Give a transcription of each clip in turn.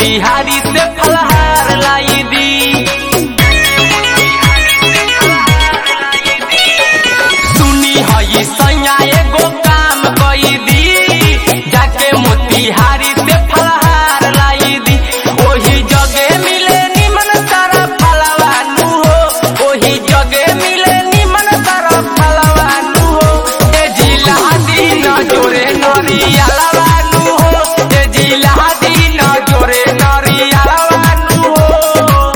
मोतिहारी से फलहार लाई दी सुनी हई सैया एगो काम कई दी जाके मोतिहारी से फलहार लाई दी ओही जगे मिले निमन सारा फलवानू हो ओही जगे मिले निमन सारा फलवानू हो ए जिला दी न जोरे नरिया लवानू हो ए जिला दी न जोरे नरिया लवानू हो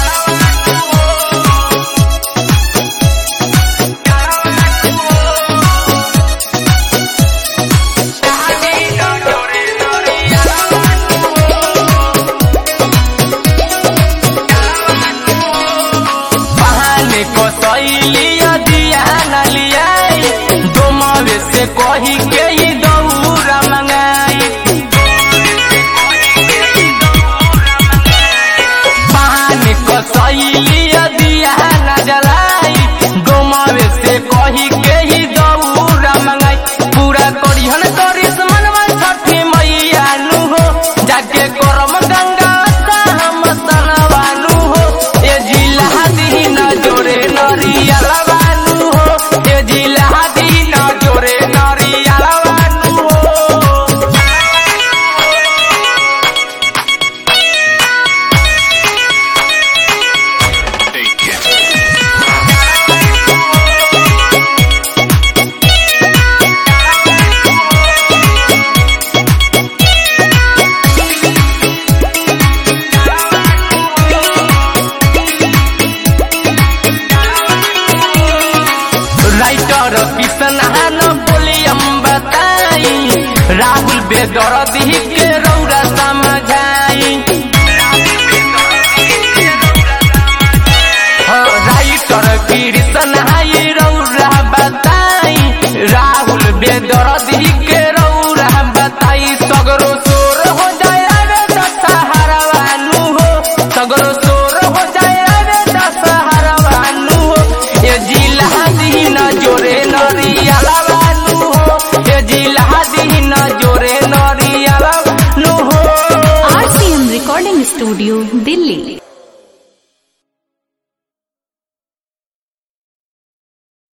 बहाने को सैलिया दिया न लियाई दोमवे से कही के ही दौरा मंगाई बहाने को सैलिया दिया न जलाई दोमवे से कही के ही दौरा मंगाई पूरा करिहन करिस मनवा छठी मैया नु हो जाके करम गंगा हम सनवानु हो ए जिला दी न जोरे नरिया लवानु हो ए जिला दी न जोरे नरिया लवानु हो राइटर किशन हान बोलियम बताई राहुल बेदर्दी के रौरा समझाई हाँ, राइटर कृष्ण हाई रौरा बताई राहुल बेदर्दी के रौरा बताई सगरो सोर हो जाए रे दशहरवानु हो सगरो सोर हो जाए रे दशहरवानु हो ये जिला दीन जोरे नरिया लवानु हो ये जिला दीन जोरे नरिया लवानु हो आरसीएम रिकॉर्डिंग स्टूडियो दिल्ली